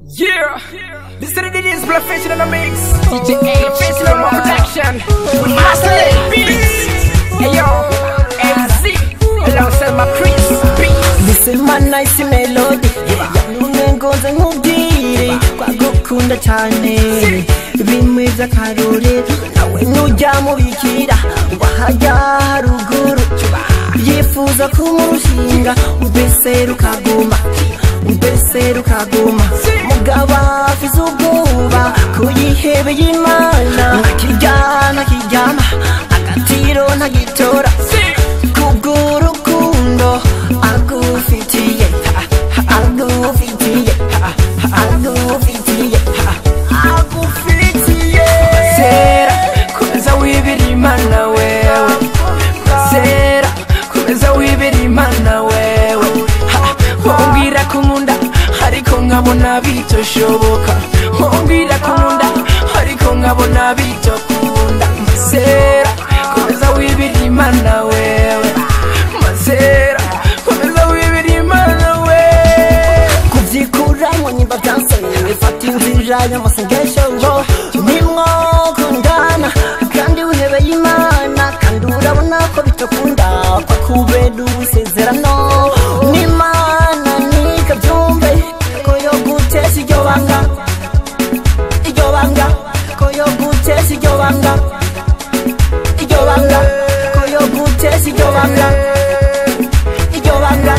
Yeah, this is the DJ's Professional in the mix. DJ A. Professional production. With Master Lake Beats. Hey yo, MC. Alongside my Chris Beats. This is my nice melody Yanumye ngoze nkubwire Kwagukunda cyane Bimwe by'akarorero Nawe nujya mubikira Wahajya haruguru Yifuza kumurushinga Mbese rukaguma Mbese rukaguma Mugaba afize ubwoba Kuyihebeye imana Ntakirya ntakiryama Agatiro ntagitora Kubw'urukundo agufitiye agufitiye agufitiye agufitiye Sera, komeza wibira imana wewe. Sera, komeza wibira imana wewe. Ha, Wombwira ko nkunda ariko nkabona bitoshoboka. Wombwira ko nkunda ariko nkabona bitokunda. Sera, komeza wibira imana wewe. Masera, komeza wibira imana wewe. kubyikuramwo nyimba byansanye fata inzira y'amasengesho ngo nimwokundana kandi wihebeye imana kandi urabona ko bitakunda kwa kubera ubusezerano n'imana nikabyumve ko yo gutesha iryo banga iryo banga ko yo gutesha iryo banga iryo banga ko yo gutesha iryo banga iryo banga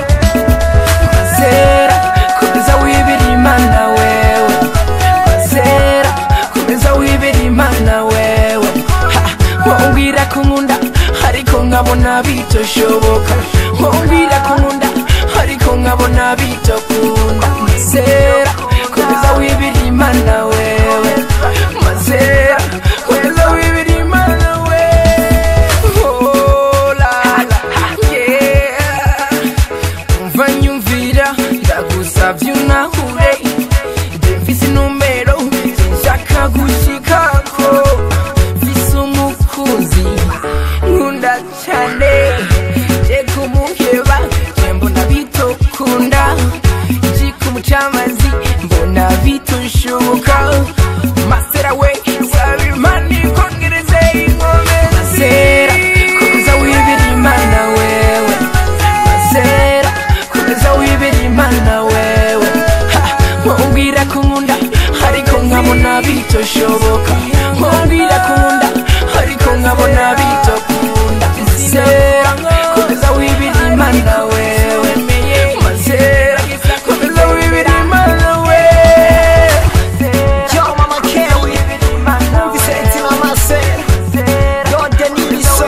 Sera, komeza wibira imana wewe. Sera, komeza wibira imana wewe. Ha, Wombwira ko nkunda ariko nkabona bitoshoboka. Wombwira ko nkunda ariko nkabona bitokunda. Sera, komeza wibira imana wewe. Masera, komeza wibira imana wewe. Oh, la, la, yeah. umva nyumvira ndagusavye unahure nje mfise inumero sinshaka gushikako mfise umukunzi nkunda cane je kumuheba je mbona bitokunda je kumucamazi mbona bitoshoboka masera we saba imana ikongereze inkomezi masera komeza wibira imana wewe masera komeza wibera imana wewe Ha, wombwira ko nkunda ariko nkabona bitoshoboka wombwira ko nkunda ariko nkabona bitokunda masera komeza wibera imana wewe masera komeza wibera imana wewe Yo, Mama Kelly, Vicente Mama Sera, Yo, Denis Bisso,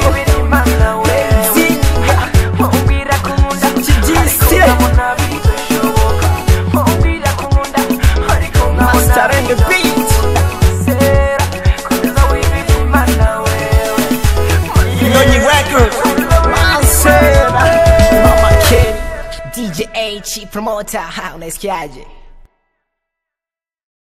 Master and the Beat, Nonyi Record, Masera, Mama Kelly, DJ H, Promoter, ha, unasikiaje?